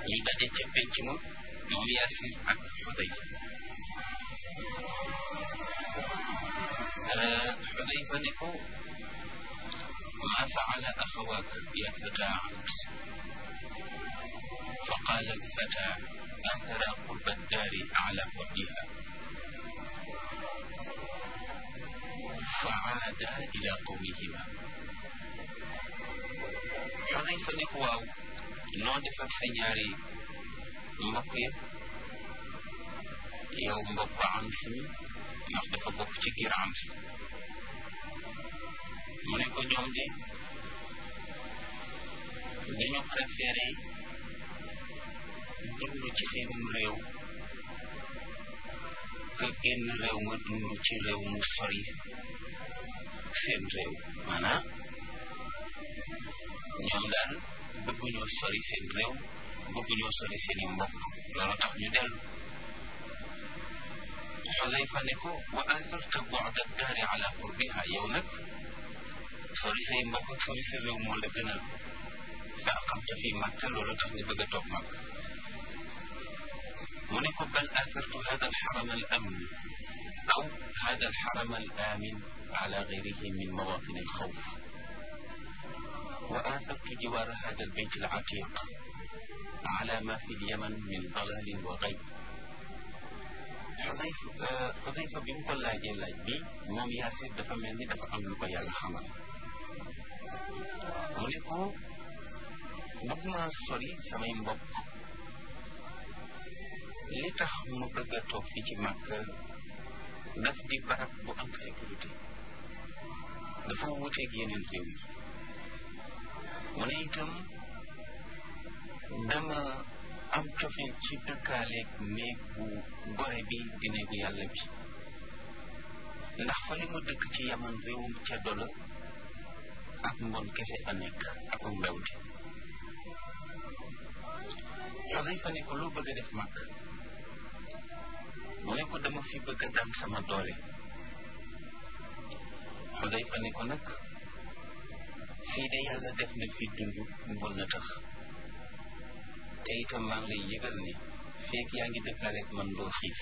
ñu daje ca penc ma moom Yaasir ak Xudayfa Xudayfa ne ko maa faala axawaak ya fata Amr fa qaala alfata athara qurba ddaari ala huddiha fa aada ila qawmihima Xudayfa ne ko waaw noo def ak sa ñaari mbokk yëpp yow mbokk Ams mi ndax dafa bokk ci giir Ams mu ne ko ñoom de dañu préféré dund ci seenum réew que génn réew ma dund ci réew mu sori seen réew maanaam ñoom daal bëgguñoo sori seen réew bëgguñoo sori seeni mbokk loolu tax ñu dellu Xudayfa ne ko wa atharta bu'da daari ala qurbiha yow nag sori say mbokk ak sori sa réew moo la gënal fa aqamta fi Makka loolu tax nga bëgg a toog Makka mu ne ko bal athartu hada alxaram al amin aw hada alxaram al amin ala gayrihi min mawatin alxawf وآثرت جوار هذا البيت العتيق على ما في اليمن من ضلال وغيب Xudayfa Xudayfa bi mu ko laajee laaj bi moom Yaasir dafa mel ni dafa am lu ko yàlla xamal mu ne ko bëgg naa sori samay mbokk li tax mu bëgg a toog fii ci Màkka daf di barab bu am sécurité dafa wuuteeg yeneen réew yi mu ne itam dama am cofeel ci dëkkaaleeg néeg bu gore bi di néegu yàlla bi ndax fa li ma dëkk ci yaman réewum ceddo la ak mbon kese fa nekk ak mbewte yow dañ fa ne ko loo bëgg a def mag mu ne ko dama fi bëgg a daan sama doole xu day fa ne ko nag fii de yàlla def na fi dund mbon na tax te itam maa ngi lay yëgal ni feek yaa ngi dëkkaaleeg man doo xiif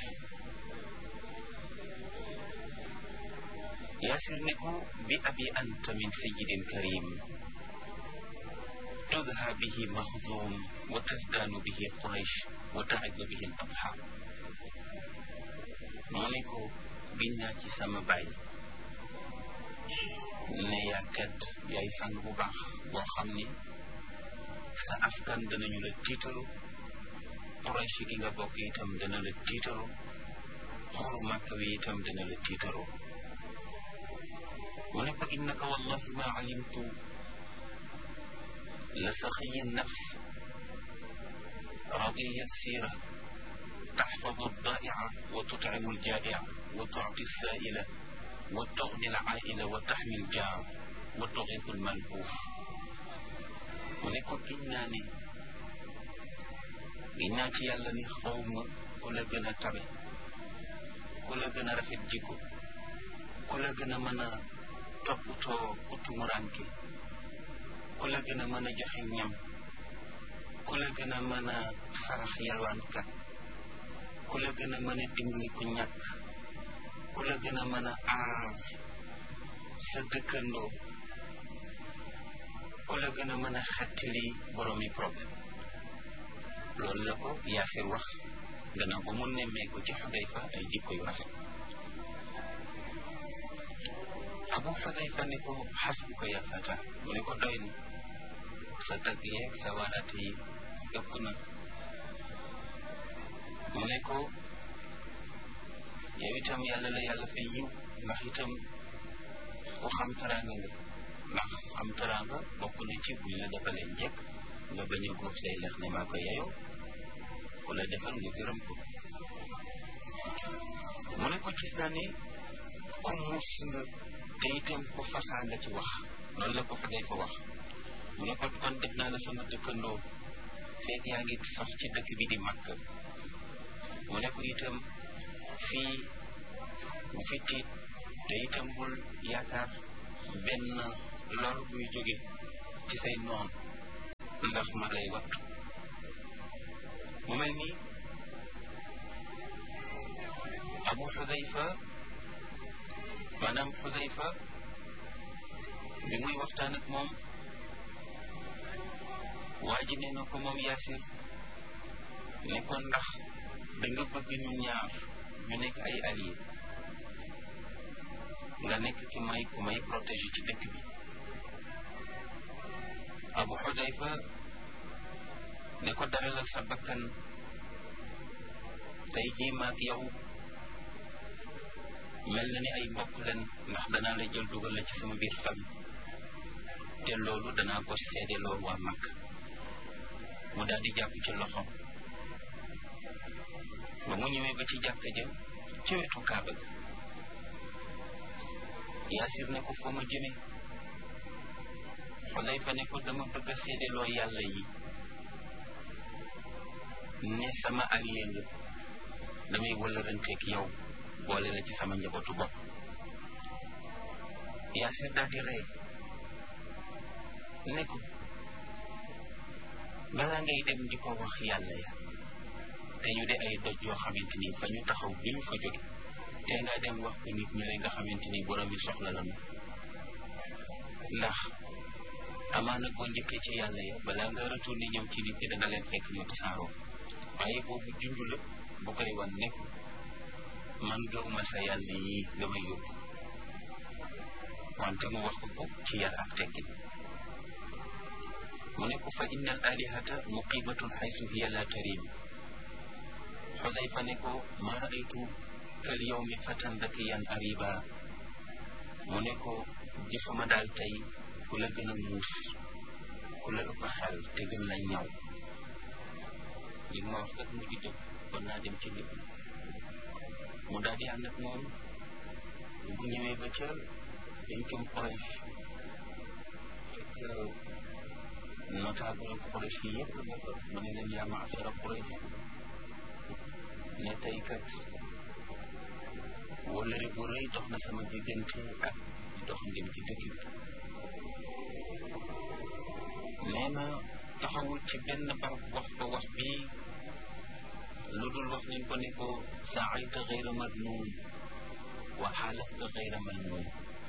yaasir ne ko bi abi anta min sayidin karim تدهى به مخزوم وتزدان به قريش وتعز به الأضحى مونيكو بنا ci sama baay ne yaa tedd yaay sang bu baax boo xam ni sa askan danañu la tiitaru Quraysh gi nga bokk itam dana la tiitaru xolu màkk wi itam dana la tiitaru mu ne ko innaka wallahi ma alimtu لسخي النفس رضي السيرة تحفظ الضائع وتطعم الجائع وتعطي السائل وتغني العائل وتحمي الجار وتغيث الملهوف ونكو إناني إناتي يالني خوم كلا جنا تبي كلا جنا رفت جيكو كلا جنا منا توبتو كتمرانكي ku la gën a mën a joxe ñam ku la gën a mën a sarax yalwaankat ku la gën a mën a dimbali ku ñàkk ku la gën a mën a aar sa dëkkandoo ku la gën a mën a xettali boroomi problème loolu la ko Yaasir wax gannaaw ba mu nemmee ko ci Xudayfa ay jikko yu rafet Abu Xudayfa ne ko xasbuka ya fata mu ne ko doy na sa tagg yeeg sa waaraate yi ëpp na mu ne ko yow itam yàlla la yàlla fay yiw ndax itam ku xam taraanga nga ndax xam taraanga bokk na ci buñ la defalee njëkk nga bañ a góob say lex ne maa ko yeyoo ku la defal nga gërëm ko mu ne ko gis naa ne ku muus nga te itam ku fasaa nga ci wax loolu la ko fa day fa wax mu ne ko kon def naa la sama dëkkandoo fekk yaa ngi sax ci dëkk bi di màkk mu ne ko itam fii bu fi tiit te itam bul yaakaar benn lor buy jóge ci say noon ndax ma lay wattu mel ni abu xudayfa maanaam xudayfa bi muy waxtaan ak moom waa ji nee na ko moom Yaasir ne ko ndax da nga bëgg ñu ñaar ñu nekk ay alliés nga nekk ki may ku may protéger ci dëkk bi abu xudayfa ne ko daralal sa bakkan tey jii maag yow mel na ni ay mbokk leen ndax danaa la jël dugal la ci sama biir famille te loolu danaa ko seede loolu waa mag mu daal di jàpp ci loxoom ba mu ñëwee ba ci jàkka ja ci wetu kaaba ga yaasir ne ko foo ma jëme xudayfa ne ko dama bëgg a seedeloo yàlla yi ne sama allié nga damay wëlëranteeg yow boole la ci sama njabootu bopp yaasir daal di rey ne ko balaa ngay dem di ko wax yàlla ya te ñu de ay doj yoo xamante ni fa ñu taxaw bi ñu fa jóge te nga dem wax ko nit ñi nga xamante ni borom yi soxla la ndax amaana boo njëkkee ci yàlla ya balaa nga retourné ñëw ci nit ñi danga leen fekk ñu tasaaroo waaye boobu junj la bu koy wan nekk man gëwma sa yàlla yi nga may yóbbu wante mu wax ko ko ci yar ak teggin mu ne ko fa inna al alihata muqimatun xaysu hiya la tarim xudayfa ne ko ma raaytu kal yawmi fatan dakiyan ariba mu ne ko gisuma daal tey ku la gën a muus ku la ëpp xel te gën la ñaw li ma wax kat mu ngi dëgg kon naa dem ci nit mu daal di ànd ak moom bu ñëwee ba ca pencum Quraysh fekk notable Quraysh yi yëpp mu ne leen yaa maachara Quraysh ne tey kat wëllëre bu rëy dox na sama diggante ak dox ngeen ci dëkk bi nee na taxawul ci benn barab wax fa wax bi lu dul wax nañ ko ne ko saayta xayra madnuun wa xaalafta xayra malnuun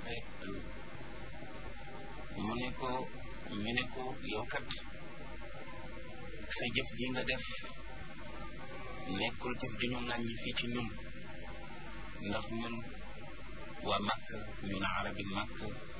mu ne ko ñu ne ko yow kat sa jëf ji nga def nekkul jëf ju ñu ŋàññi fii ci ñun ndax ñun waa màkk ñun arabi màkk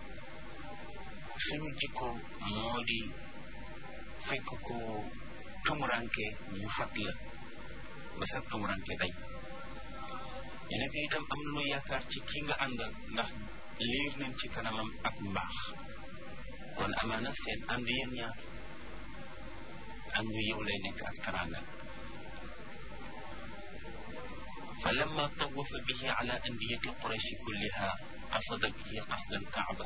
suñu jikko moo di fekk ko tumuranke ñu fat la ba sa tumuranke day ñu nekk itam am nañu yaakaar ci ki nga àndal ndax liir nañ ci kanamam ak mbaax kon amaana seen ànd yéen ñaar àndu yow lay nekk ak taranga fa lamma tawafa bihi ala andiyati qurayshi kulliha qasada bihi qasda alkaaba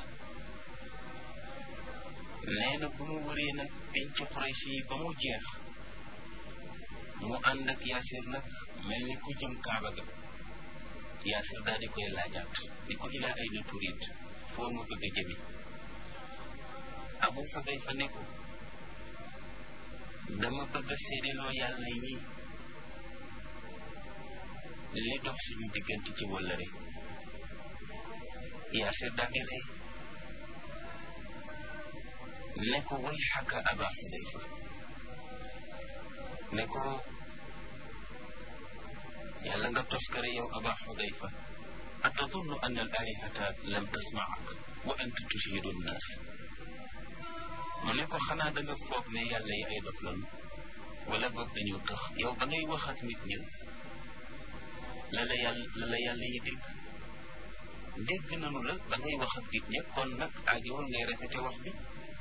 nee na bu mu wëree nag penc qurayshi yi ba mu jeex mu ànd ak yaasir nag mel ni ku jëm kaaba ga yaasir daal di koy laajaat ni ko ilaa ayna turid foo mu bëgg a jëmi abu xudayfa ne ko dama bëgg a séedaloo yàlla yi li dox suñu diggante ci wëllëre yaasir daal di rey ne ko way xaka aba xudayfa ne ko yàlla nga toskare yow aba xudayfa atadunnu an al alihata lam tasmaak wa anta tushidu nnaas mu ne ko xanaa da nga foog ne yàlla yi ay dof lanu wala boog dañu tax yow ba ngay wax ak nit ñi la la yàlla la la yàlla yi dégg dégg nanu la ba ngay wax ak nit ñi kon nag aajowul ngay répété wax bi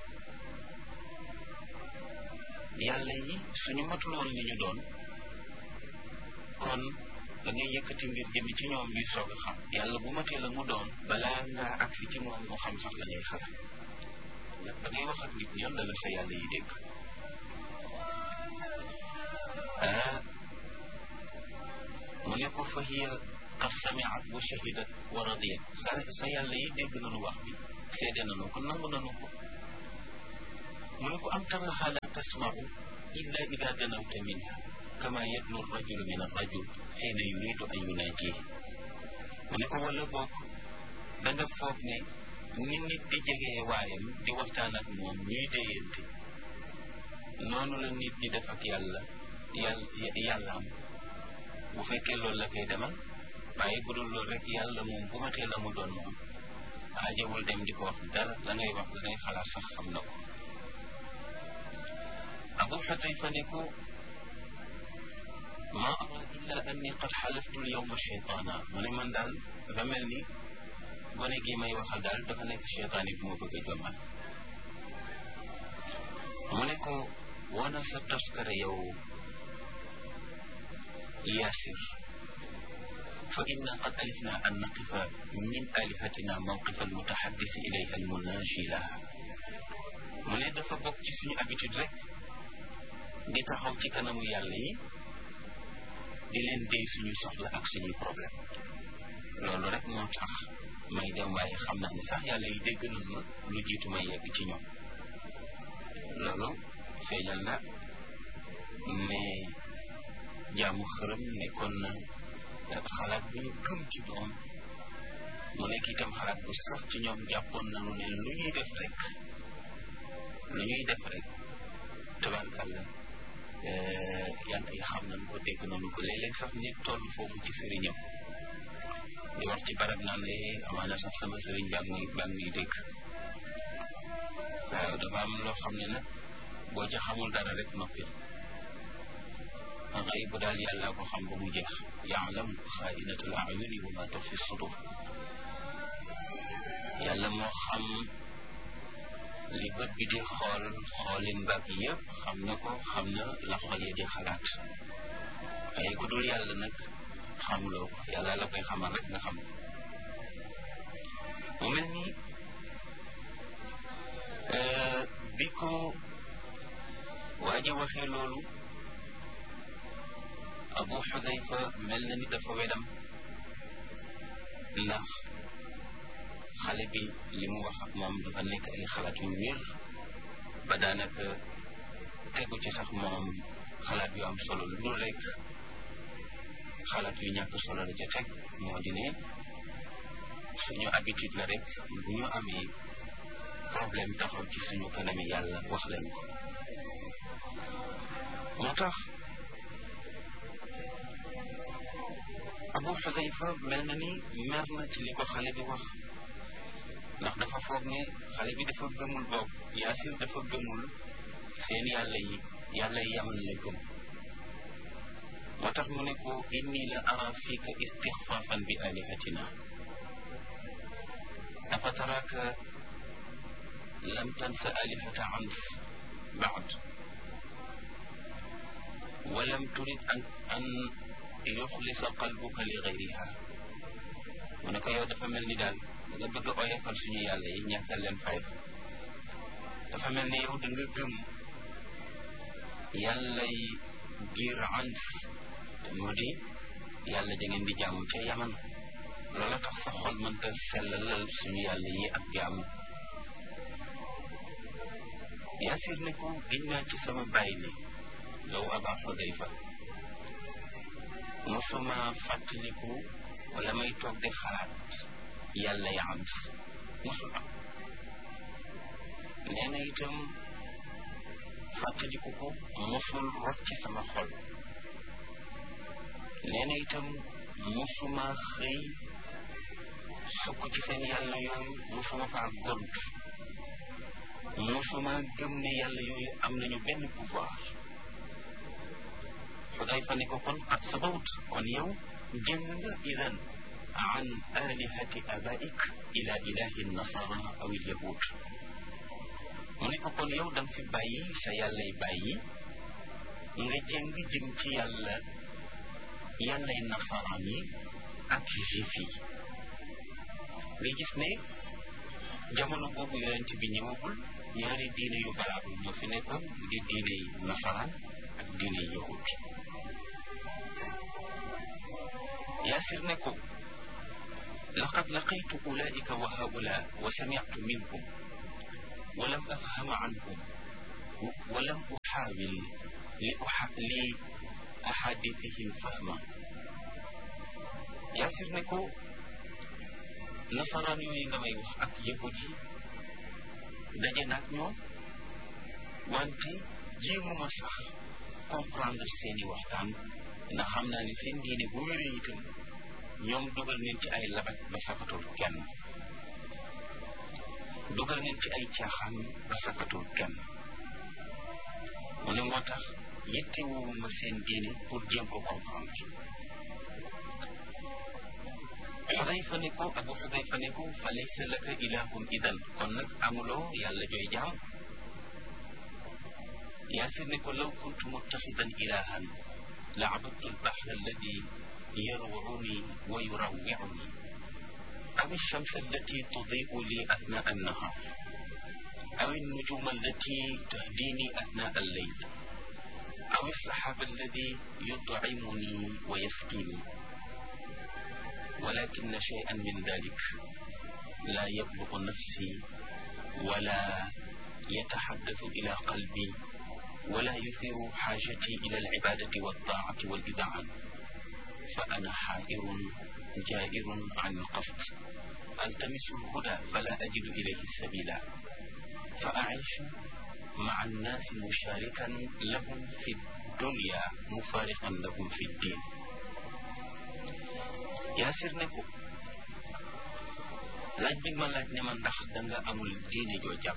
yàlla yi suñu matuloon li ñu doon kon da ngay yëkkati mbir jëmi ci ñoom ñuy soog a xam yàlla bu matee la mu doon balaa ngaa agsi ci moom mu xam sax la ngay xalaat nag da ngay wax ak nit ñi la la sa yàlla yi dégg ah mu ne ko fa hiya qad samiat wa shahidat wa radiyat sa sa yàlla yi dégg nañu wax bi seede nañu ko nangu nañu ko mu ne ko am taraha la tasmau illa ida ganawta minha kama yadnu rajulu min arrajul xiina yuridu an yunaajihi mu ne ko wala boog da nga foog ne ni nit di jegee waayam di waxtaan ak moom ñuy déyante noonu la nit di def ak yàlla yàlla yàllaam bu fekkee loolu la koy demal waaye bu dul loolu rek yàlla moom bu ma tee la mu doon moom aajawul dem di ko wax dara la ngay wax la ngay xalaat sax xam na ko abu xutayfa ne ko ma ara illa anni qad xalaftu l yowma cheytaana mu ne man daal dafa mel ni gone gi may waxal daal dafa nekk cheytaan yi bu ma bëgg a jommal mu ne ko wana sa toskare yow yaasir fa inna qad alifna an naqifa min alihatina mawqifa almutaxaddisi ilayha almunaji laha mu ne dafa bokk ci suñu habitude rek di taxaw ci kanamu yàlla yi di leen déy suñu soxla ak suñuy problème loolu rek moo tax may dem waaye xam naa ne sax yàlla yi dégg nañ ma lu jiitu may yegg ci ñoom loolu feeñal na ne jaamu xërëm nekkoon na xalaat bu ñu gëm ci doom mu nekk itam xalaat bu sax ci ñoom jàppoon nañu ne lu ñuy def rek lu ñuy def rek tabarkàlla yàlla yi xam nañ ko dégg nañu ko léeg-léeg sax nit toll foofu ci sëriñam di wax ci barab naan ne amaana sax sama sëriñ baa ngi baa ngi dégg waaw dafa am loo xam ne nag boo ca xamul dara rek noppi xëy bu daal yàlla ko xam ba mu jeex yaalam xaainatul ayuni wa ma tuxfi sudur yàlla moo xam li bët bi di xool xoolin mbag yëpp xam na ko xam na la xol yi di xalaat waaye ku dul yàlla nag xamuloo ko yàlla la koy xamal rek nga xam mu mel ni bi ko waa ji waxee loolu abu xudayfa mel na ni dafa wedam ndax xale bi li mu wax ak moom dafa nekk ay xalaat yu wér ba daanaka tegu ci sax moom xalaat yu am solo lu dul rek xalaat yu ñàkk solo la ca teg moo di ne suñu habitude la rek bu ñu amee problème taxaw ci suñu kanami yàlla wax leen ko moo tax abu xudayfa mel na ni mer na ci li ko xale bi wax ndax dafa foog ne xale bi dafa gëmul boog yaasir dafa gëmul seen yàlla yi yàlla yi yaman la gëm moo tax mu ne ko inni la ara fiika istixfaafan bi alihatina afa taraka lam tansa alihata ans baad walam turid an an yuxlisa qalbuka li gayriha mu ne ko yow dafa mel ni daal da nga bëgg a oyofal suñu yàlla yi ñàkkal leen fay dafa mel ni yow da nga gëm yàlla yi giir ans te moo di yàlla da ngeen di jaamu ca yaman loola tax sa xol mënta sellalal suñu yàlla yi ak jaamu yaasir ne ko giñ naa ci sama bàyyi ni yow aba xudayfa mosuma fàttaliku wala may toog di xalaat yàlla ya am mosul am nee na itam fàttaliku ko mosul rot ci sama xol nee na itam mosuma xëy sukk ci seen yàlla yooyu mosuma faa gont mosuma gëm ne yàlla yooyu am nañu benn pouvoir Xudayfa ne ko kon ak sabawut kon yow jëng nga idan an alihati abaik ila ilahi nasara aw il yahud mu ne ko kon yow danga fi bàyyi sa yàllay bàyyi nga jëng jëm ci yàlla yàllay nasaraan yi ak juif yi nga gis ne jamono boobu yonent bi ñëwagul ñaari diine yu balaabu ñoo fi nekkoon di diine yi nasaraan ak diine yi yahud yaasir ne ko laqad laqaytu ulaika wa haula wa sami'tu minhum wa lam afhama anhum wa lam uxaawil li uxa li ahadithihim fahma yaasir ne ko nasaraan yooyu nga may wax ak yahud yi daje naag ñoom wante jéemuma sax comprendre seeni waxtaan ndax xam naa ne seen diine bu wéree itam ñoom dugal nañ ci ay labat ba sakatul kenn dugal nañ ci ay caaxaan ba sakatul kenn mu ne moo tax yittewuma seen diine pour jéem ko comprendre xudayfa ne ko abu xudayfa ne ko fa laysa laka ilahun idan kon nag amuloo yàlla jooy jaam yaasir ne ko law kuntu muttaxidan ilahan la abadtu albaxra alladi yarwuni wa yurawwiuni aw alchamsa allati tudiu li athnaa annahar aw alnujuma allati tahdini athnaa alleyl aw alsaxaaba alladi yutcimuni wa yasqini ولكن شيئا من ذلك لا يبلغ نفسي ولا يتحدث إلى قلبي ولا يثير حاجتي إلى العبادة والطاعة والإذعان فأنا حائر جائر عن القصد ألتمس الهدى فلا أجد إليه السبيل فأعيش مع الناس مشاركا لهم في الدنيا مفارقا لهم في الدين yaasir ne ko laaj bi ma laaj ne ma ndax danga amul diine joo jàpp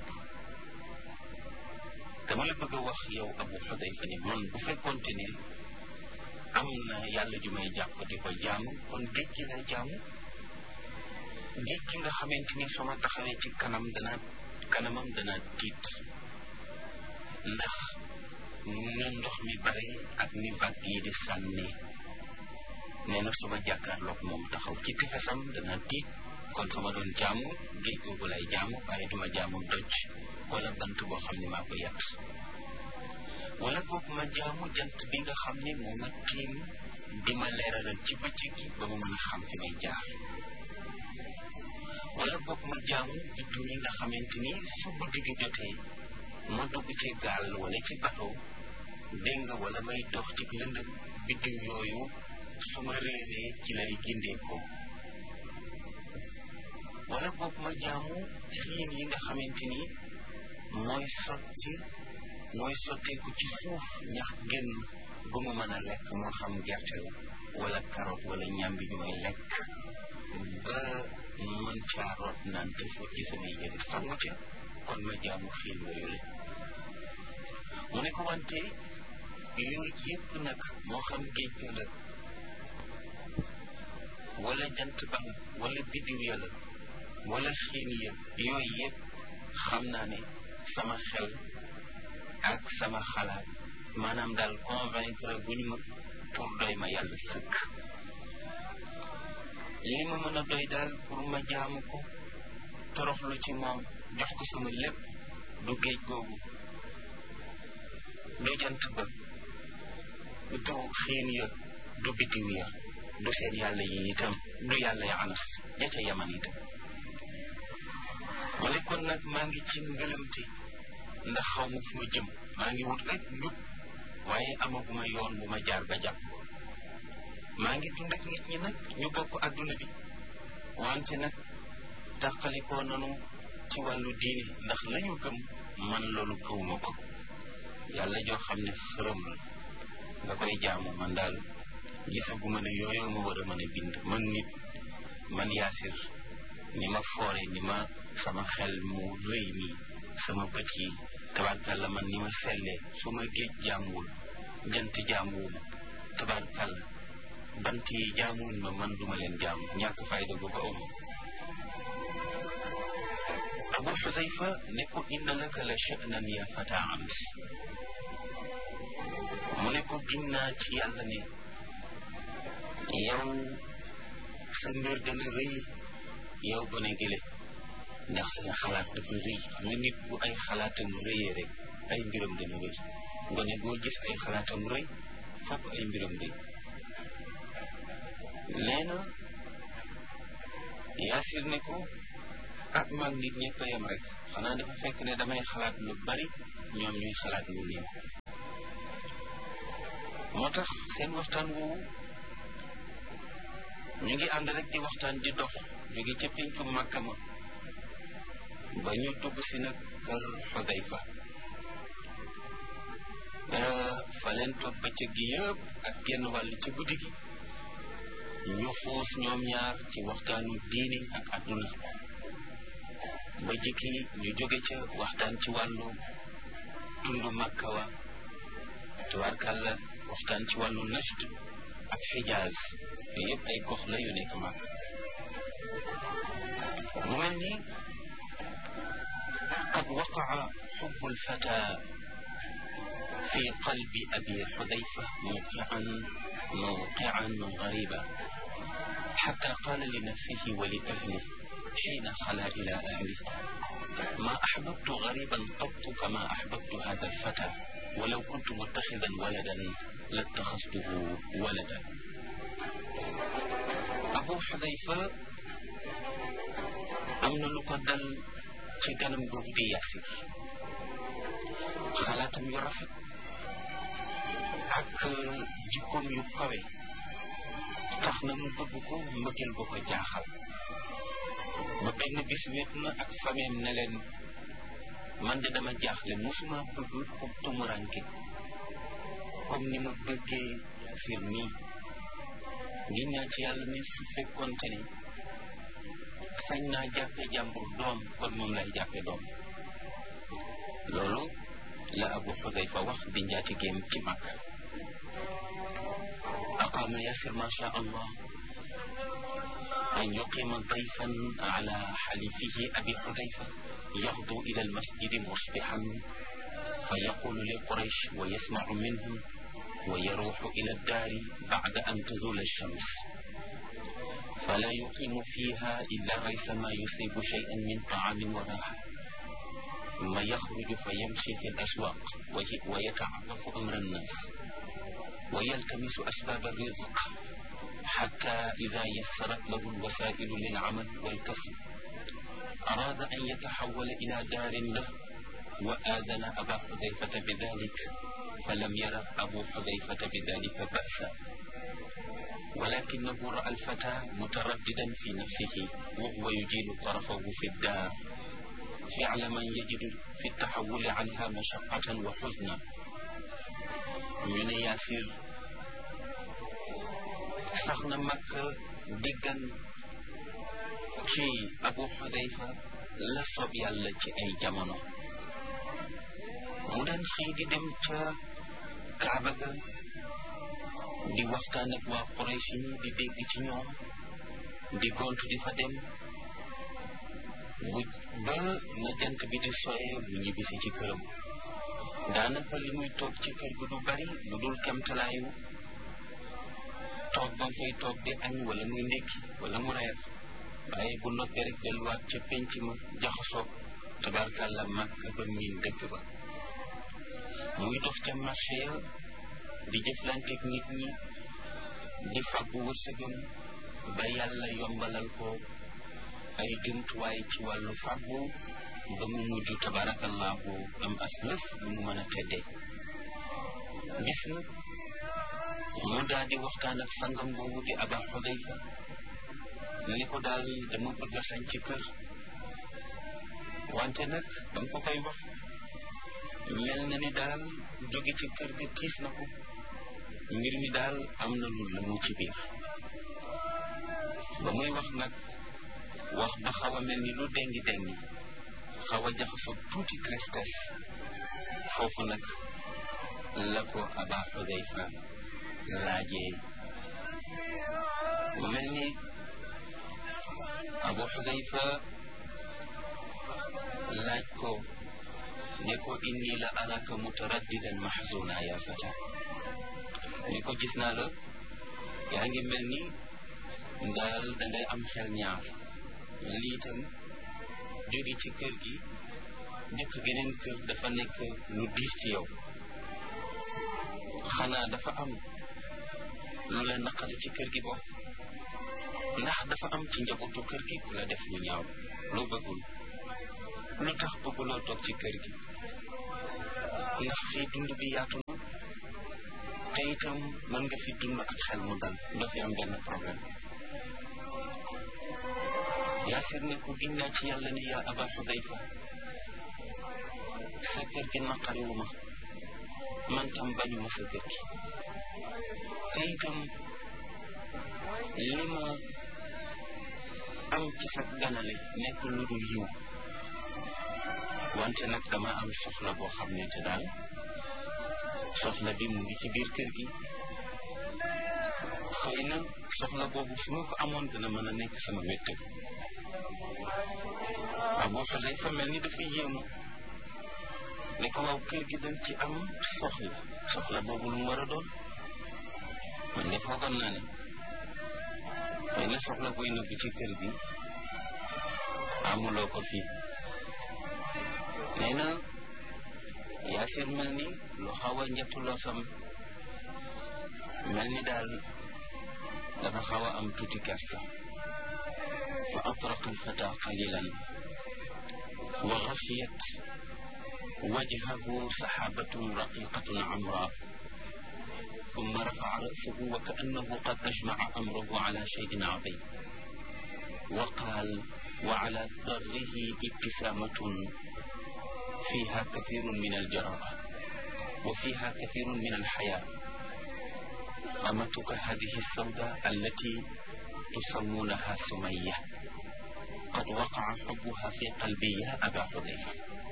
dama la bëgg a wax yow abu xudayfa ni man bu fekkoonte ne am na yàlla ju may jàpp di ko jaamu kon géej gi lay jaamu géej gi nga xamante ni soo ma taxawee ci kanam dana kanamam dana tiit ndax na ndox mi bare ak ni vague yi di sànni nee na su ma jàkkaarloog moom taxaw ci tefesam dana tiit kon su ma doon jaamu géej googu lay jaamu waaye duma jaamu doj wala bant boo xam ne maa ko yàtt wala boog ma jaamu jant bi nga xam ne moo ma tiim di ma leeralal ci bëccëg gi ba ma mën a xam fi may jaar wala boog ma jaamu biddu yi nga xamante ni su guddi gi jotee ma dugg ci gaal wala ci bateau dégg nga wala may dox ci lëndëm biddiw yooyu su ma réeree ci lay gindee ko wala boog ma jaamu xiin yi nga xamante ni mooy sotti mooy sotteeku ci suuf ñax génn bu ma mën a lekk moo xam gerte la wala carotte wala ñambi bi may lekk ba mën caa root naan te fóot ci samay yére sangu ca kon ma jaamu xiin yooyu la mu ne ko wante yooyu yépp nag moo xam géej ga la wala jant ba wala biddiw ya la wala xiin ya yooyu yëpp xam naa ne sama xel ak sama xalaat maanaam daal convaincre guñ ma pour doy ma yàlla sëkk li ma mën a doy daal pour ma jaamu ko toroxlu ci moom jox ko sama lépp du géej googu du jant ba du xiin ya du biddiw ya du seen yàlla yi itam du yàlla ya anas ja ca yaman itam ma ne kon nag maa ngi ci ngëlëmte ndax xaw ma fu ma jëm maa ngi wut rek njub waaye amaguma yoon bu ma jaar ba jàpp maa ngi dund ak nit ñi nag ñu bokk adduna bi wante nag tàqalikoo nanu ci wàllu diine ndax lañu gëm man loolu gëwuma ko yàlla joo xam ne xërëm la nga koy jaamu man daal gisaguma ne yooyu ma war a mën a bind man nit man yaasir ni ma foore ni ma sama xel mu rëy mi sama bët yi tabarkàlla man ni ma sellee su ma géej jaamuwul jant jaamuwuma tabarkàlla bant yi jaamuwuñ ma man duma leen jaamu ñàkk fayda gu ko amu abu xudayfa ne ko inna laka la sha'nan ya fata ams mu ne ko ginnaa ci yàlla ne yow sa mbir dana rëy yow gone gële ndax seen xalaat dafa rëy xam nga nit bu ay xalaatam rëyee rek ay mbiram dana rëy gone goo gis ay xalaatam rëy fokk ay mbiram rëy nee na yaasir ne ko ak mag nit ñëpp a yem rek xanaa dafa fekk ne damay xalaat lu bari ñoom ñuy xalaat lu néew moo tax seen waxtaan woowu ñu ngi ànd rek di waxtaan di dox jóge ca péncu Màkka ma ba ñu dugg si nag kër Xudayfa fa leen toog bëccëg gi yëpp ak genn wàll ci guddi gi ñu xuus ñoom ñaar ci waxtaanu diini ak àdduna ba jikki ñu jóge ca waxtaan ci wàllu tundu Makka wa tubaarkàlla waxtaan ci wàllu Najd ak Xijaaz yooyu yëpp ay gox la yu nekk Makka mu mel ni qad waqaa xubbu lfata fi qalbi abi xudayfa mawqian mawqian gariba xata qaala li nafsihi wa li ahlihi xiina xala ila ahlihi ma axbabtu gariban qattu kama axbabtu hada alfata walaw kuntu muttaxidan waladan lattaxastuhu waladan abu xudayfa am na lu ko dal ci ganam googu di Yaasir xalaatam yu rafet ak jikkoom yu kawe tax na mu bëgg ko mbëggeel ba ko jaaxal ba benn bis wéet na ak fameem ne leen man de dama jaaxle musuma bëgg ku tumuranke comme ni ma bëggee Yaasir nii ngi ñaan ci yàlla ne su fekkoonte ni sañ naa jàppe jàmbur doom kon moom lay jàppe doom loolu la abu xudayfa wax di njaatigéem ci mag aqaama yasir ma sha allah an yuqima dayfan ala xalifihi abi xudayfa yaxdu ila almasjidi musbixan fa yaqulu li quraysh wa yasmacu minhum wa yaruuxu ila addaari bacda an tazula alshams فلا يقيم فيها إلا ريث ما يصيب شيئا من طعام وراحة ثم يخرج فيمشي في الأسواق ويتعرف أمر الناس ويلتمس أسباب الرزق حتى إذا يسرت له الوسائل للعمل والكسب أراد أن يتحول إلى دار له وآذن أبا حذيفة بذلك فلم ير أبو حذيفة بذلك بأسا ولكنه رأى الفتى مترددا في نفسه وهو يجيل طرفه في الدار فعل من يجد في التحول عنها مشقة وحزنا من ياسر سخنا مكة دقا ci Abu Xudayfa la sob yàlla ci ay jamono mu daan xëy di dem ca Kaaba ga di waxtaan ak waa Quraysh ñi di dégg ci ñoom di gontu di fa dem bu ba na jant bi di soye mu ñibbisi ci këram daanaka li muy toog ci kër gi du bari lu dul kemtalaayu toog ba mu fay toog di añ wala muy ndékki wala mu reer waaye bu noppee rek delluwaat ca penc ma jaxasoog tabarkàlla màkk ba miin dëkk ba muy dox ca marché ya di jëflanteeg nit ñi di fàggu wërsëgam ba yàlla yombalal ko ay jumtuwaay ci wàllu fàggu ba mu mujj tabarakallahu am as lëf lu mu mën a teddee gis na mu daal di waxtaan ak sangam boobu di aba xudayfa ni ko daal dama bëgg a sañ ci kër wante nag dama ko koy wax mel na ni daal jóge ci kër ga tiis na ko mbir mi daal am na lu la mu ci biir ba muy wax nag wax ba xaw a mel ni lu dengi dengi xaw a jaxasoo tuuti tristesse foofu nag la ko aba xudayfa laajee mu mel ni abu xudayfa laaj ko ne ko inni la araka mutaraddidan mahzuna ya fata ni ko gis naa la yaa ngi mel ni daal dangay am xel ñaar mel ni itam jóge ci kër gi nekk geneen kër dafa nekk lu diis ci yow xanaa dafa am lu la naqari ci kër gi boobu ndax dafa am ci njabootu kër gi ku la def lu ñaaw loo bëggul lu tax bëgguloo toog ci kër gi ndax fii dund bi yaatu na te itam mën nga fi dund ak xel mu dal doo fi am benn problème yaasir ne ko ginnaa ci yàlla ni yaa aba xudayfa sa kër gi naqariwu ma man tam bañu ma sa kër gi te itam li ma am ci sa ganale nekk lu dul yiw wante nag dama am soxla boo xam ne te daal soxla bi mu ngi ci biir kër gi xëy na soxla boobu su ma ko amoon dina mën a nekk sama wéttal Abu Xudayfa mel ni dafa yéemu ne ko waaw kër gi dañ ci am soxla soxla boobu lu mu war a doon man de foogoon naa ne xëy na soxla buy nëbbi ci kër gi amuloo ko fii nee na yaasir mel ni lu xaw a njettuloo sam mel ni daal dafa xaw a am tuuti kersa fa atraqa alfata qalilan wa xafiyat wajhahu saxaabatun raqiqatun amra ثم رفع رأسه وكأنه قد أجمع أمره على شيء عظيم وقال وعلى ثغره ابتسامة فيها كثير من الجراءة وفيها كثير من الحياة أمتك هذه السوداء التي تسمونها سمية قد وقع حبها في قلبي يا أبا حذيفة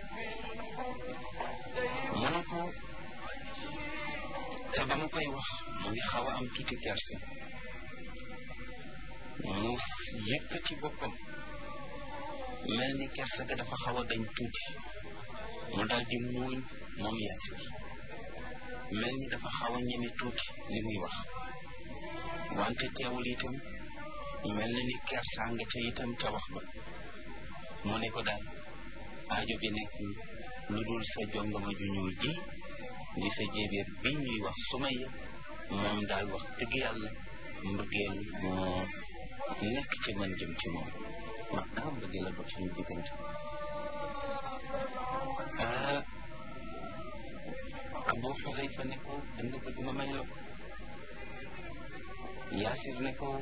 منكو te ba mu koy wax mu ngi xaw a am tuuti kersa mu yëkkati boppam mel ni kersa ga dafa xaw a dañ tuuti mu daal di muuñ moom yaasir mel ni dafa xaw a ñeme tuuti li muy wax wante teewul itam mel na ni kersaa nga ca itam ca wax ba mu ne ko daal aajo bi nekk lu dul sa jongama ju ñuul ji di sa jéebéer bi ñuy wax sumaya moom daal wax dëgg yàlla mbëggeel moo nekk ci man jëm ci moom wax naa mbëggeel la dox suñu diggante ah Abu Xudayfa ne ko da nga bëgg ma may la ko Yaasir ne ko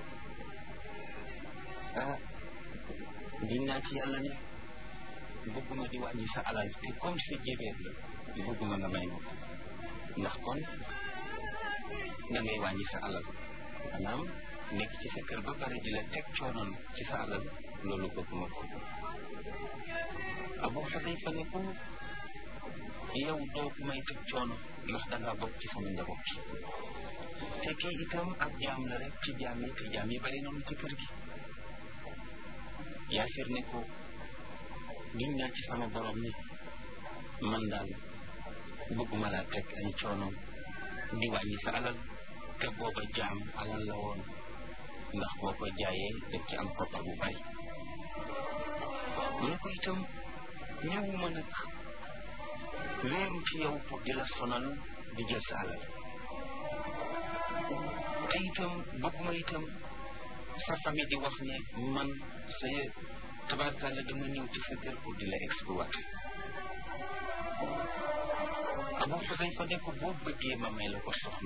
ah dinaa ci yàlla ne bëgguma di wàññi sa alal te comme sa jéebéer la bëgguma nga may ma ko ndax kon da ngay wàññi sa alal maanaam nekk ci sa kër ba pare di la teg coonoon ci sa alal loolu bëgguma ko Abu Xudayfa ne ko yow doo may teg coono ndax dangaa bokk ci sama njaboot te kii itam ab jaam la rek ci jaam yi te jaam yi bari noonu ci kër gi Yaasir ne ko giñ naa ci sama borom ni man daal bëgguma laa teg ay coono di wàññi sa alal te booba jaam alal la woon ndax boo ko jaayee def ci am koppar bu bari mu ne ko itam ñëwuma nag wéeru ci yow pour di la sonal di jël sa alal te itam bëgguma itam sa famille di wax ne man sa tabarkàlla dama ñëw ci sa kër pour di la exploité Abu Xudayfa ne ko boo bëggee ma may la ko soxna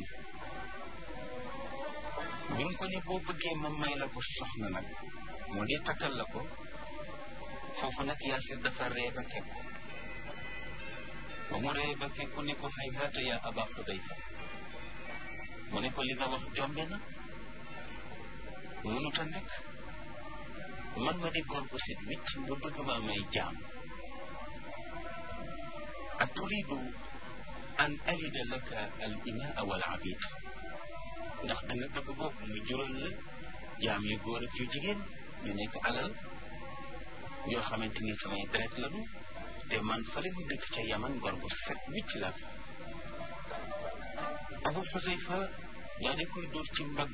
bi mu ko ne boo bëggee ma may la ko soxna nag moo di takkal la ko foofu nag Yaasir dafa ree ba kekku ba mu ree ba kekku ne ko hay haata yaa Aba Xudayfa mu ne ko li nga wax jombe na mënut a nekk man ma di góor bu set wicc nga bëgg ma may jaam aturidu an alida laka al imaa wal abid ndax da nga bëgg boobu mu jural la jaam yu góor ak yu jigéen ñu nekk alal yoo xamante ni samay deret lañu te man fale mu dëkk ca yaman gor bu set wicc la abu xusayfa daa di koy dóor ci mbagg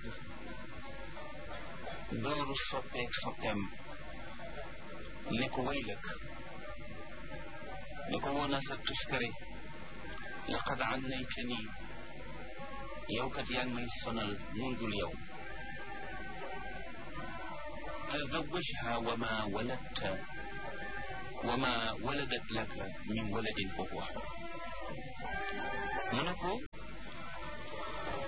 dóoru soppeek soppeem ne ko waylak ne ko woona sa tuskare laqad annaytani yow kat yaa ngi may sonal mundul yow tazawajha wa ma waladta wa ma waladat laka min waladin fa huwa mu ne ko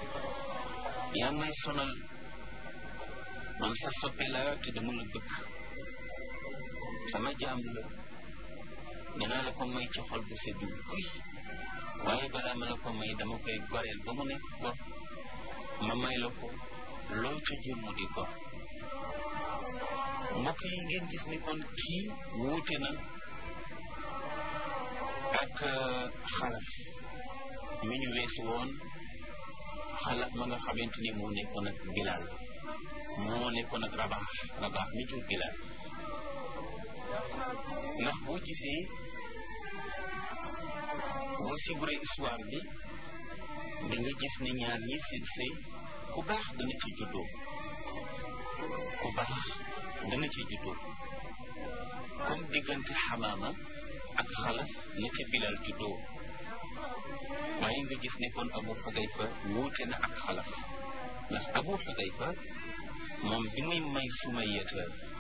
yaa may sonal man sa soppe la te dama la bëgg sama jaam la dinaa la ko may ci xol bu seddu kuy waaye balaa ma la ko may dama koy goreel ba mu nekk gor ma may la ko loo ca jur mu di gor mbokk yi ngeen gis ni kon kii wuute na ak xalaf mi ñu weesu woon xalaf ma nga xamante ni moo nekkoon ak Bilal moo nekkoon ak Rabaax Rabaax mi jur Bilal ndax boo gisee boo siburee histoire bi di nga gis ne ñaar ñi seen sëy ku baax dana ci juddoo ku baax dana ci juddoo comme diggante xamaama ak xalaf na ca bilal juddoo waaye nga gis ne kon abu xudayfa wuute na ak xalaf ndax abu xudayfa moom bi muy may sumayata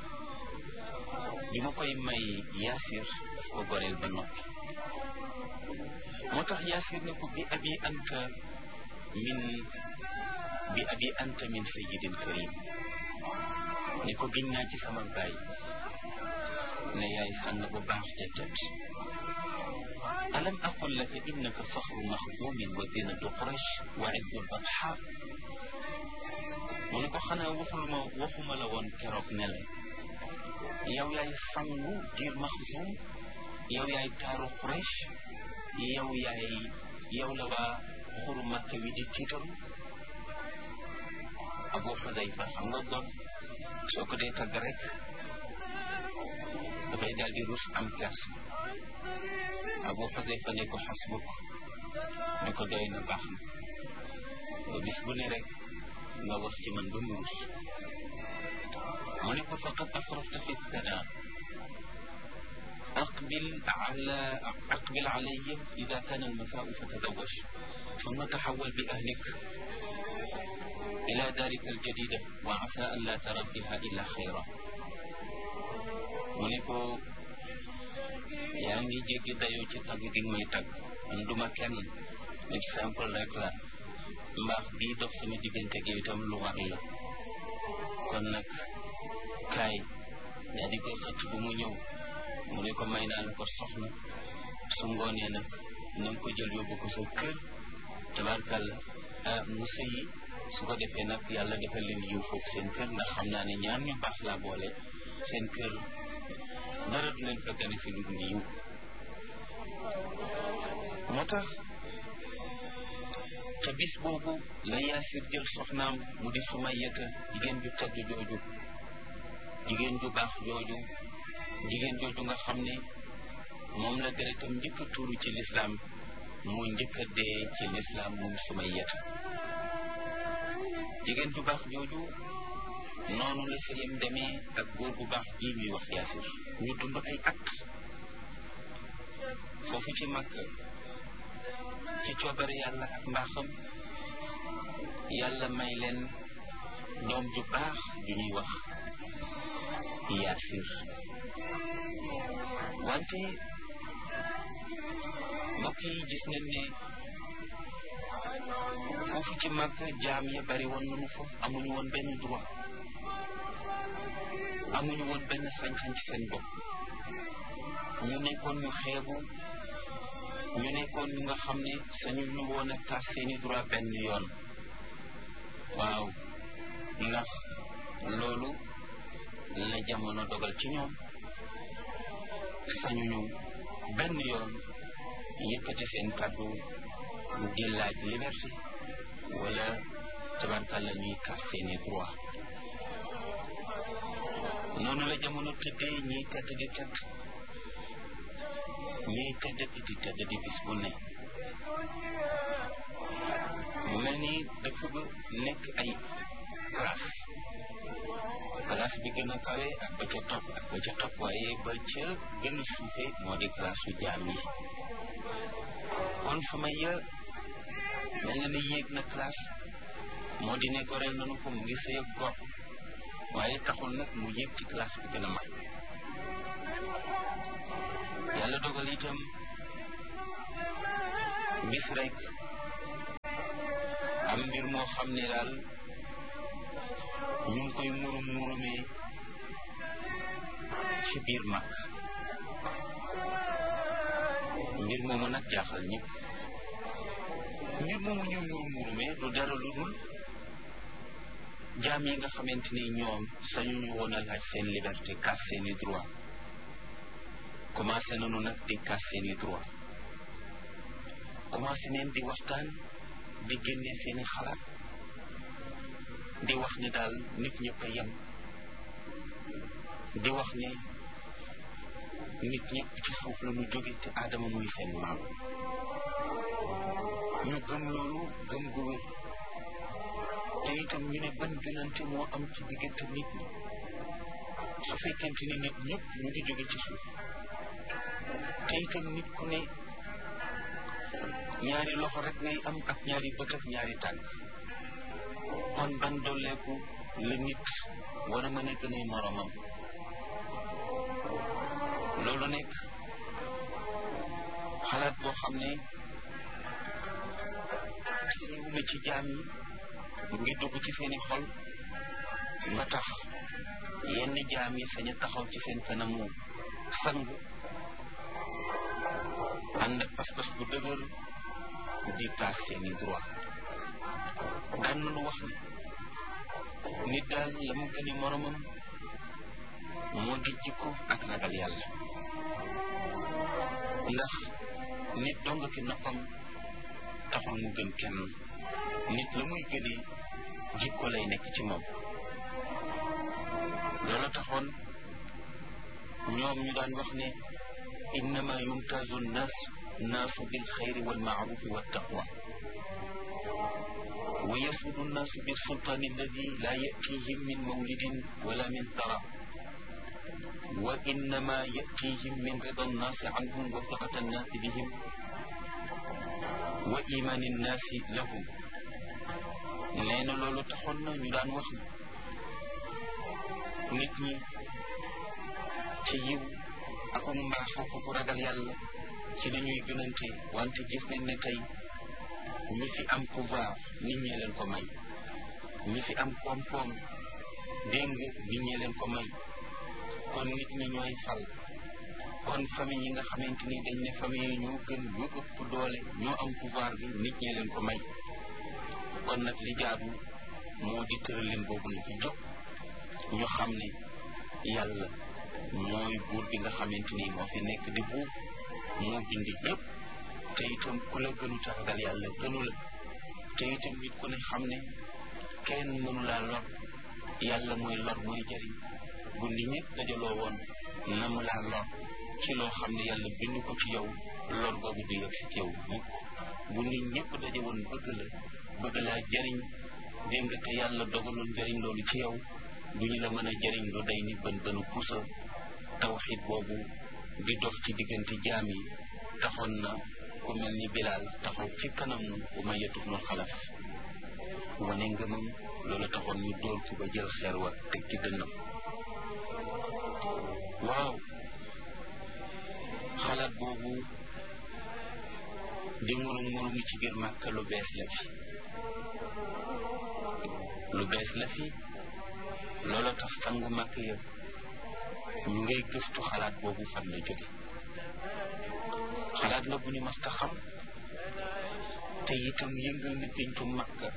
bi ma koy may yaasir daf ko goreel ba noppi moo tax yaasir ne ko bi abi anta min bi abi anta min sayyidin karim ni ko giñ naa ci sama baay ne yaay sang bu baax te tedd alam aqul laka innaka faxru maxdumin wa dinatu quraish wa ibdu lbatxa mu ne ko xanaa waxuluma waxuma la woon keroog ne la yow yaay sangu giir maxdum yow yaay taaru quraish yow yaay yow la waa xuru makka wi di tiitaru abu xudayfa xam nga gon soo ko dee tagg rek dafay daal di rus am kersa abu xudayfa ne ko xasbuk ne ko doy na baax na bis bu ne rek nga wax ci man ba mu rus mu ne ko faqad asrafta fi thana أقبل على أقبل علي إذا كان المساء فتزوج ثم تحول بأهلك إلى دارك الجديدة وعسى أن لا ترى فيها إلا خيرا mu ne ko yaa ngi jéggi dayoo ci tagg gi may tagg man duma kenn nit simple rek la mbaax bii dox sama diggante gi itam lu war la kon nag kaay daa di koy xëcc bu mu ñëw mu ne ko may naa la ko soxna su ngoonee nag na nga ko jël yóbbu ko sa kër tabarkàlla ah mu sëyi su ko defee nag yàlla defal leen yiw foofu seen kër ndax xam naa ne ñaar ñu baax laa boole seen kër dara du leen fa gane si lu dul yiw moo tax te bis boobu la yaasir jël soxnaam mu di sumayata jigéen ju tedd jooju jigéen ju baax jooju jigéen jooju nga xam ne moom la deretam njëkk a tuuru ci lislaam mu njëkk a dee ci lislaam moom sumayata jigéen ju baax jooju noonu la sëyam demee ak góor bu baax bii ñuy wax yaasir ñu dund ay at foofu ci mag ci coobare yàlla ak mbaaxam yàlla may leen doom ju baax ju ñuy wax yaasir wante mbokk yi gis nañ ne foofu ci mag jaam ya bari woon nañu fa amuñu woon benn droit amuñu woon benn sañ-sañ ci seen bopp ñu nekkoon ñu xeebu ñu nekkoon ñu nga xam ne sañu ñu woon a tas seeni droit benn yoon waaw ndax loolu la jamono dogal ci ñoom sañuñu benn yoon yëkkati seen kàddu di laaj liberté wala tabarkàlla ñuy kas seeni droit noonu la jamono tëddee ñiy tedd di tedd ñiy tedd di tedd di bis bu ne mu mel ni dëkk ba nekk ay classe classe bi gën a kawe ak ba ca topp ak ba ca topp waaye ba ca gën a suufe moo di classe su jaam yi kon Sumayya mel na ni yéeg na classe moo di ne goreel nanu ko mu ngi sëy ak gor waaye taxul nag mu yéeg ci classe bi gën a mag yàlla dogal itam bis rek am mbir moo xam ne daal ñu ngi koy murum murumee ci biir mag mbir moomu nag jaaxal ñëpp mbir moomu ñu murum murumee du dara lu dul jaam yi nga xamante ni ñoom sañu ñu woon a laaj seen liberté kaas seeni droit commencé nañu nag di kaas seeni droit commencé neen di waxtaan di génne seeni xalaat di wax ni daal nit ñëpp a yem di wax ne nit ñëpp ci suuf la ñu jóge te aadama muy seen maam ñu gëm loolu gëm gu wér te itam ñu ne ban gënante moo am ci diggante nit ñi su fekkente ni nit ñëpp ñu ngi jóge ci suuf te itam nit ku ne ñaari loxo rek ngay am ak ñaari bët ak ñaari tànk kon ban dolleeku la nit war a mën a gën a moromam loolu nekk xalaat boo xam ne siiw na ci jaam yi mu ngi dugg ci seeni xol ba tax yenn jaam yi sañ a taxaw ci seen kanamu sang ànd ak pas-pas bu dëgër di kaas seeni droit daan nañu wax ne nit daal la mu gëni moromam moo di jikko ak ragal yàlla ndax nit dong ki noppam taxul mu gën kenn nit la muy gënee jikko lay nekk ci moom loolu taxoon ñoom ñu daan wax ne innama yumtazu nnaas naasu bil xayri wal maarufi wa taqwa wa yasudu nnaasu bil sultaani alladi laa yatihim min mawlidin wala min tara wa innama yatihim min rida nnaasi anhum wa fiqata nnaasi bihim wa imaani nnaasi lahum nee na loolu taxoon na ñu daan wax nit ñi ci yiw ak mbaax ak ku ragal yàlla ci la ñuy gënante wante gis nañ ne tey ñi fi am pouvoir nit ñee leen ko may ñi fi am koom-koom dégg nga nit ñee leen ko may kon nit ñi ñooy fal kon famille yi nga xamante ni dañ ne famille yi ñoo gën ñoo ëpp doole ñoo am pouvoir bi nit ñee leen ko may kon nag li jaadu moo di tëralin boobu na fi jóg ñu xam ne yàlla mooy buur bi nga xamante ni moo fi nekk di buur moo bindi ñëpp te itam ku la gënu taragal yàlla gënu la te itam nit ku ne xam ne kenn mënu laa lor yàlla mooy lor mooy jëriñ bu nit ñëpp dajaloo woon na mu laa lor ci loo xam ne yàlla bind ko ci yow lor boobu du yegg si ci yow mukk bu nit ñëpp daje woon bëgg la bëgg laa jëriñ dégg nga te yàlla dogaloon jëriñ loolu ci yow du ñu la mën a jëriñ lu day ni bën bënu pusa tawxid boobu di dox ci diggante jaam yi taxoon na ku mel ni bilaal taxaw ci kanamu Umayya ibnul Xalaf wane ngëmam loolu taxoon ñu dóor ko ba jël xeer wa teg ci dënnam waaw xalaat boobu di murum murumi ci biir Màkka lu bees la fi lu bees la fi loolu tax sangu Màkka yëpp ñu ngay gëstu xalaat boobu fan la jóge xalaat la bu ñu mas ta xam te itam yëngal na péncu Makka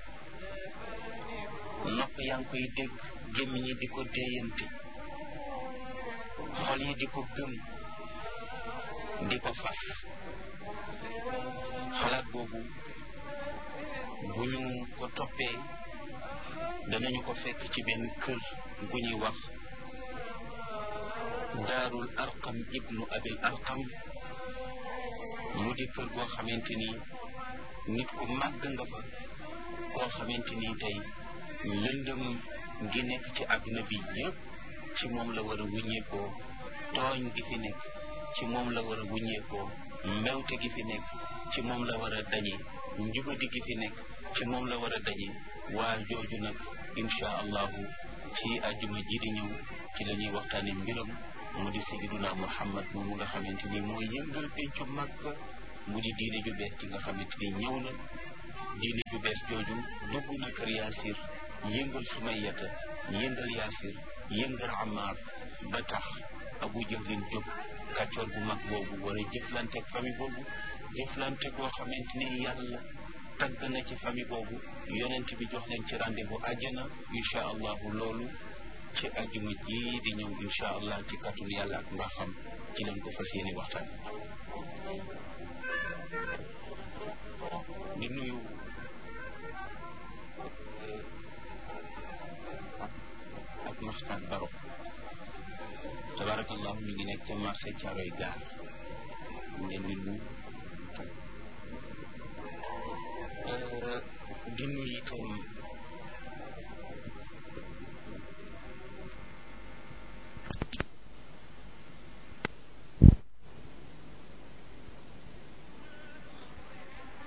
nopp yaa ngi koy dégg gémmiñ yi di ko déeyante xol yi di ko gëm di ko fas xalaat boobu bu ñu ko toppee danañu ko fekk ci benn kër gu ñuy wax daarul arqam ibnu abil arqam mu di kër goo xamante ni nit ku màgg nga fa koo xamante ni tey lëndëm gi nekk ci àdduna bi yépp ci moom la war a wuññeekoo tooñ gi fi nekk ci moom la war a wuññeekoo mbewte gi fi nekk ci moom la war a dañe njubadi gi fi nekk ci moom la war a dañe waa jooju nag insha allahu ci àjjuma ji di ñëw ci la ñuy waxtaane mbiram mu di sayyiduna muhammad moomu nga xamante ni mooy yëngal pencu Makka mu di diine ju bees ci nga xamante ni ñëw na diine ju bees jooju dugg na kër Yaasir yëngal Sumayyata yëngal yaasir yëngal amaar ba tax abu jahlin jóg kàccoor bu mag boobu war a jëflanteeg famille boobu jëflante koo xamante ni yàlla tagg na ci famille boobu yonent bi jox leen ci rendez-vous àjjana incha allahu loolu ci àjjuma ji di ñëw incha allah ci kàttul yàlla ak mbaaxam ci leen ko fas yéene waxtaan di nuyu ak Maxtaar Baro tabarakallahu mi ngi nekk ca marché Caaroy gaar mu leen di nuyu